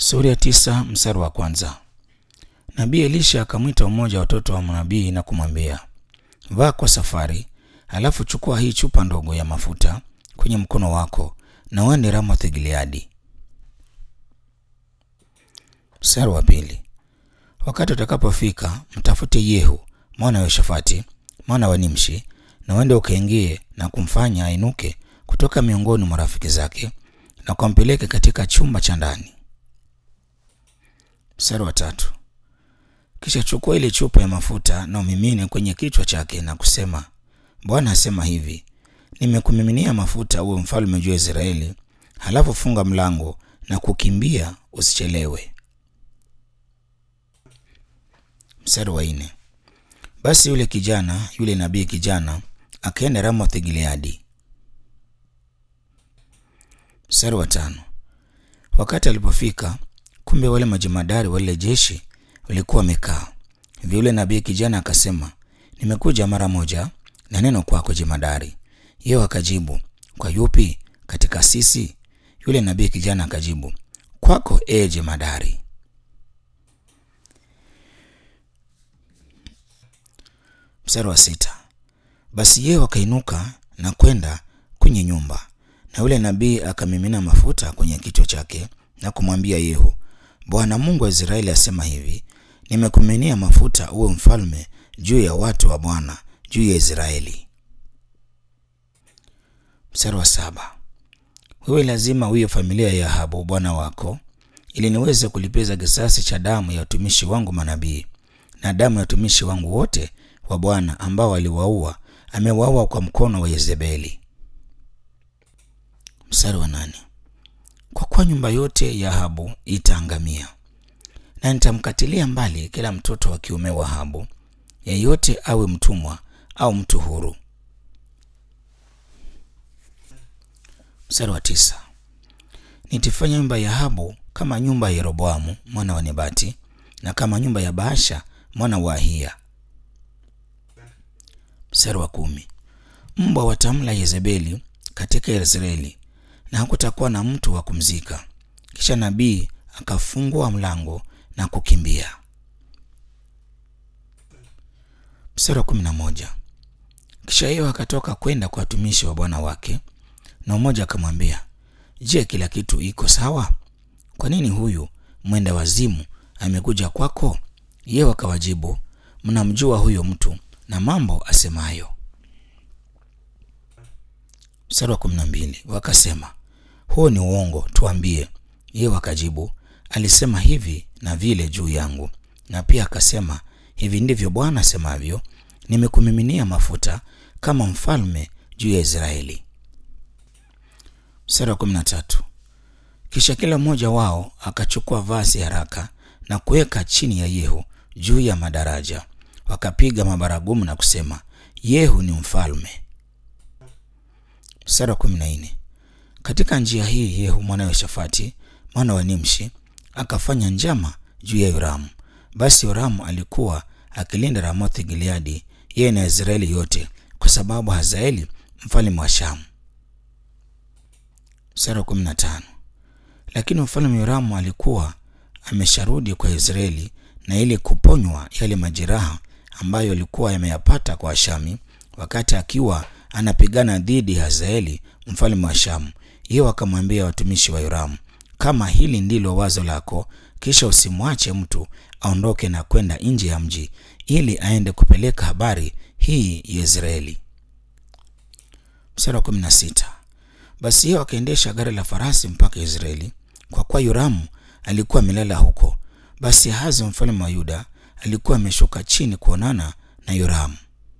Sura ya tisa mstari wa kwanza. Nabii Elisha akamwita mmoja wa watoto wa manabii na kumwambia, vaa kwa safari, halafu chukua hii chupa ndogo ya mafuta kwenye mkono wako na uende Ramoth Gileadi. Mstari wa pili. Wakati utakapofika mtafute Yehu mwana wa Yoshafati mwana wa Nimshi, na uende ukaingie na kumfanya ainuke kutoka miongoni mwa rafiki zake na kumpeleke katika chumba cha ndani. Mstari wa tatu. Kisha chukua ile chupa ya mafuta na umimine kwenye kichwa chake na kusema, Bwana asema hivi, nimekumiminia mafuta uwe mfalme juu ya Israeli. Halafu funga mlango na kukimbia, usichelewe. Mstari wa nne. Basi yule kijana yule nabii kijana akaenda Ramoth Gileadi. Mstari wa tano. Wakati alipofika, kumbe wale majemadari wa lile jeshi walikuwa wamekaa. Hivyo yule nabii kijana akasema, nimekuja mara moja na neno kwako jemadari. Yeye akajibu, kwa yupi katika sisi? Yule nabii kijana akajibu, kwako ee jemadari. Mstari wa sita. Basi yeye akainuka na kwenda kwenye nyumba, na yule nabii akamimina mafuta kwenye kichwa chake na kumwambia Yehu, Bwana Mungu wa Israeli asema hivi, nimekumiminia mafuta uwe mfalme juu ya watu wa Bwana, juu ya Israeli. Mstari wa saba. Wewe lazima uiye familia ya Ahabu bwana wako, ili niweze kulipiza kisasi cha damu ya watumishi wangu manabii na damu ya watumishi wangu wote wa Bwana ambao aliwaua, amewaua kwa mkono wa Yezebeli. Mstari wa nane. Kwa kuwa nyumba yote ya Ahabu itaangamia, na nitamkatilia mbali kila mtoto wa kiume wa Ahabu, yeyote awe mtumwa au mtu huru. Mstari wa tisa. Nitifanya nyumba ya Ahabu kama nyumba ya Yeroboamu mwana wa Nebati na kama nyumba ya Baasha mwana wa Ahia. Mstari wa kumi. Mbwa watamla Yezebeli katika Israeli na hakutakuwa na mtu wa kumzika. Kisha nabii akafungua mlango na kukimbia. Mstari wa kumi na moja. Kisha yeye akatoka kwenda kwa watumishi wa bwana wake, na mmoja akamwambia, Je, kila kitu iko sawa? Kwa nini huyu mwenda wazimu amekuja kwako? Yeye akawajibu, mnamjua huyo mtu na mambo asemayo. Mstari wa kumi na mbili. Wakasema, huo ni uongo, tuambie. Yeye wakajibu, alisema hivi na vile juu yangu, na pia akasema, hivi ndivyo Bwana asemavyo, nimekumiminia mafuta kama mfalme juu ya Israeli. Mstari wa kumi na tatu. Kisha kila mmoja wao akachukua vazi haraka na kuweka chini ya Yehu juu ya madaraja, wakapiga mabaragumu na kusema, Yehu ni mfalme. Mstari wa kumi na nne. Katika njia hii Yehu mwana wa Shafati mwana wa Nimshi akafanya njama juu ya Yoramu. Basi Yoramu alikuwa akilinda Ramothi Gileadi, yeye na Israeli yote, kwa sababu Hazaeli mfalme wa Shamu. Mstari wa kumi na tano. Lakini mfalme Yoramu alikuwa amesharudi kwa Israeli na ili kuponywa yale majeraha ambayo alikuwa yameyapata kwa Ashami wakati akiwa anapigana dhidi ya Hazaeli mfalme wa Shamu. Yeye akamwambia watumishi wa Yoramu, kama hili ndilo wazo lako, kisha usimwache mtu aondoke na kwenda nje ya mji ili aende kupeleka habari hii Yezreeli. Mstari wa kumi na sita. Basi yeye akaendesha gari la farasi mpaka Israeli, kwa kuwa Yoramu alikuwa amelala huko. Basi Ahazi mfalme wa Yuda alikuwa ameshuka chini kuonana na Yoramu.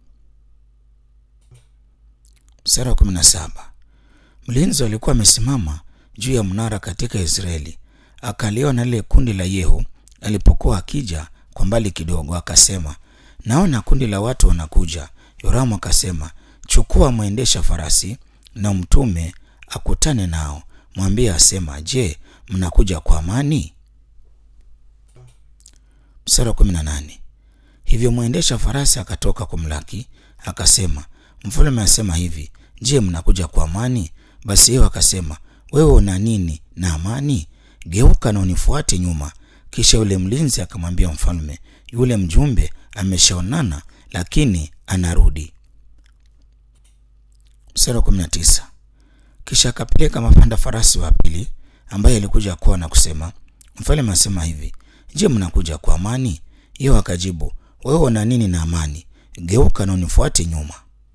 Mstari wa kumi na saba. Mlinzi alikuwa amesimama juu ya mnara katika Israeli, akaliona lile kundi la Yehu alipokuwa akija kwa mbali kidogo, akasema, naona kundi la watu wanakuja. Yoramu akasema, chukua mwendesha farasi na mtume akutane nao, mwambie asema, je, mnakuja kwa amani? Mstari wa kumi na nane. Hivyo mwendesha farasi akatoka kumlaki akasema, mfalme asema hivi, je, mnakuja kwa amani? Basi yeye akasema, wewe una nini na amani? geuka na unifuate nyuma. Kisha yule mlinzi akamwambia mfalme, yule mjumbe ameshaonana, lakini anarudi. Mstari wa 19. Kisha akapeleka mapanda farasi wa pili ambaye alikuja kuwa na kusema, mfalme asema hivi, je, mnakuja kwa amani? Yeye akajibu, wewe una nini na amani? Geuka na unifuate nyuma.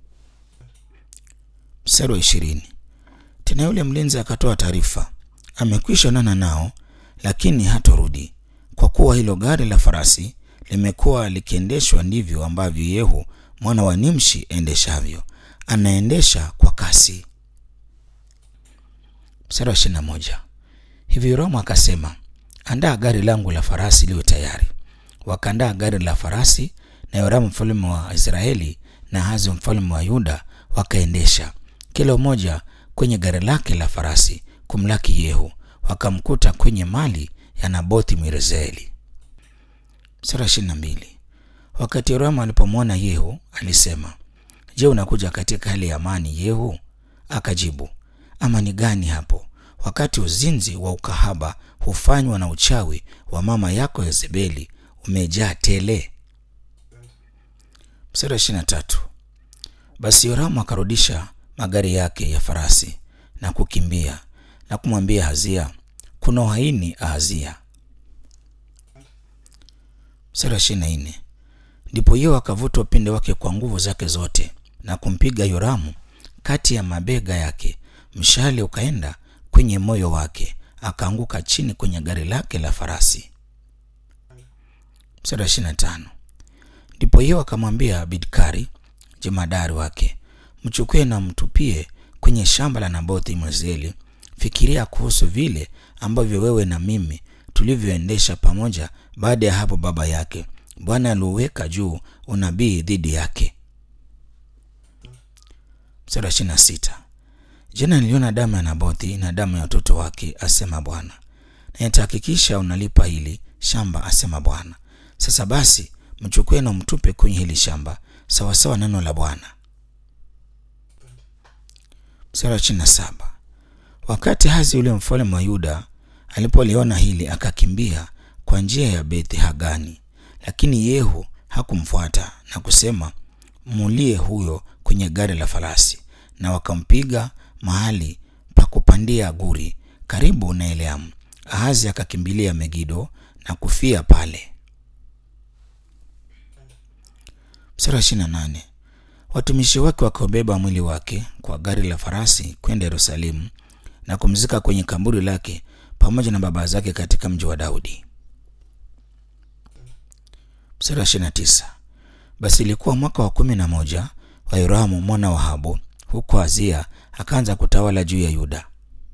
Mstari wa ishirini. Tena yule mlinzi akatoa taarifa, amekwisha onana nao, lakini hatorudi, kwa kuwa hilo gari la farasi limekuwa likiendeshwa ndivyo ambavyo Yehu mwana wa Nimshi endeshavyo, anaendesha kwa kasi. Mstari wa ishirini na moja. Hivi Yoramu akasema, andaa gari langu la farasi liwe tayari. Wakaandaa gari la farasi, na Yoramu mfalme wa Israeli na Ahazi mfalme wa Yuda wakaendesha kila mmoja kwenye gari lake la farasi kumlaki Yehu, wakamkuta kwenye mali ya Nabothi Mwirezeeli. Sura ishirini na mbili. Wakati Yoramu alipomwona Yehu alisema, je, unakuja katika hali ya amani Yehu? Akajibu, amani gani hapo, wakati uzinzi wa ukahaba hufanywa na uchawi wa mama yako Yezebeli umejaa tele. Mstari wa ishirini na tatu. Basi Yoramu akarudisha magari yake ya farasi na kukimbia na kumwambia Hazia, kuna uhaini Ahazia. Mstari wa ishirini na nne. Ndipo Yehu akavuta upinde wake kwa nguvu zake zote na kumpiga Yoramu kati ya mabega yake, mshale ukaenda kwenye moyo wake, akaanguka chini kwenye gari lake la farasi. Mstari wa ishirini na tano. Ndipo Yehu akamwambia Bidkari jemadari wake, mchukue na mtupie kwenye shamba la Nabothi Mwisraeli. Fikiria kuhusu vile ambavyo wewe na mimi tulivyoendesha pamoja baada ya hapo baba yake Bwana aliuweka juu unabii dhidi yake. Mstari wa ishirini na sita. Jana niliona damu ya Nabothi na damu ya watoto wake, asema Bwana, na nitahakikisha unalipa hili shamba, asema Bwana. Sasa basi mchukue na mtupe kwenye hili shamba sawasawa neno la Bwana. Mstari wa ishirini na saba. Wakati Hazi yule mfalme wa Yuda alipoliona hili akakimbia kwa njia ya Beth Hagani, lakini Yehu hakumfuata na kusema, mulie huyo kwenye gari la farasi, na wakampiga mahali pa kupandia guri karibu na Eleamu. Ahazi akakimbilia Megido na kufia pale. Mstari wa ishirini na nane. Watumishi wake wakaubeba mwili wake kwa gari la farasi kwenda Yerusalemu na kumzika kwenye kaburi lake pamoja na baba zake katika mji wa Daudi. Mstari wa ishirini na tisa. Basi ilikuwa mwaka wa kumi na moja wa Yoramu mwana wa Ahabu huko Azia akaanza kutawala juu ya Yuda.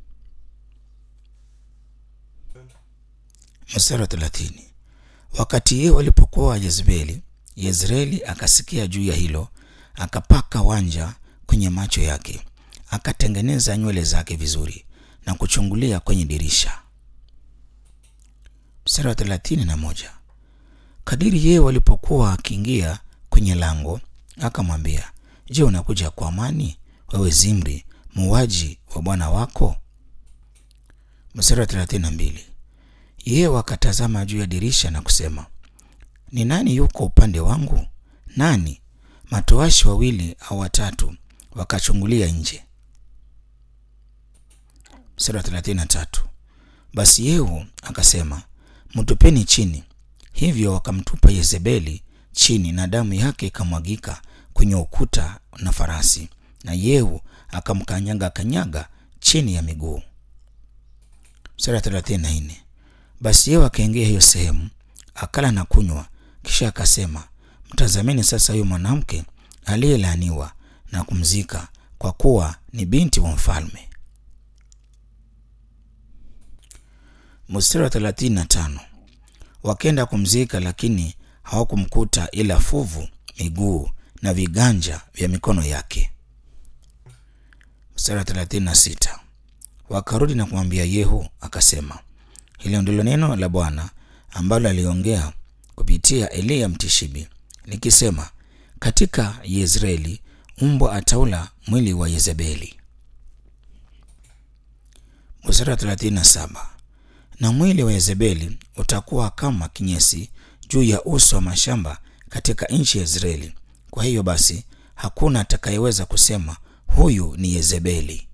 Mstari wa thelathini. Wakati Yehu alipokuwa Yezebeli, Yezreeli akasikia juu ya hilo, akapaka wanja kwenye macho yake, akatengeneza nywele zake vizuri na kuchungulia kwenye dirisha. Mstari wa thelathini na moja. Kadiri Yehu alipokuwa akiingia kwenye lango, akamwambia, Je, unakuja kwa amani, wewe Zimri, muuaji wa bwana wako? Mstari wa thelathini na mbili. Yehu akatazama juu ya dirisha na kusema, ni nani yuko upande wangu? Nani? Matoashi wawili au watatu wakachungulia nje. Mstari wa thelathini na tatu. Basi Yehu akasema, mtupeni chini. Hivyo wakamtupa Yezebeli chini, na damu yake ikamwagika kwenye ukuta na farasi, na Yehu akamkanyaga kanyaga chini ya miguu. Mstari wa thelathini na nne. Basi Yehu akaingia hiyo sehemu, akala na kunywa, kisha akasema, mtazameni sasa huyo mwanamke aliyelaaniwa na kumzika, kwa kuwa ni binti wa mfalme. Mstari wa thelathini na tano. Wakenda kumzika, lakini hawakumkuta ila fuvu, miguu na viganja vya mikono yake. Mstari wa thelathini na sita. Wakarudi na kumwambia Yehu, akasema, hilo ndilo neno la Bwana ambalo aliongea kupitia Eliya Mtishibi likisema, katika Yezreeli mbwa ataula mwili wa Yezebeli. Mstari wa thelathini na saba. na mwili wa Yezebeli utakuwa kama kinyesi juu ya uso wa mashamba katika nchi ya Israeli. Kwa hiyo basi hakuna atakayeweza kusema huyu ni Yezebeli.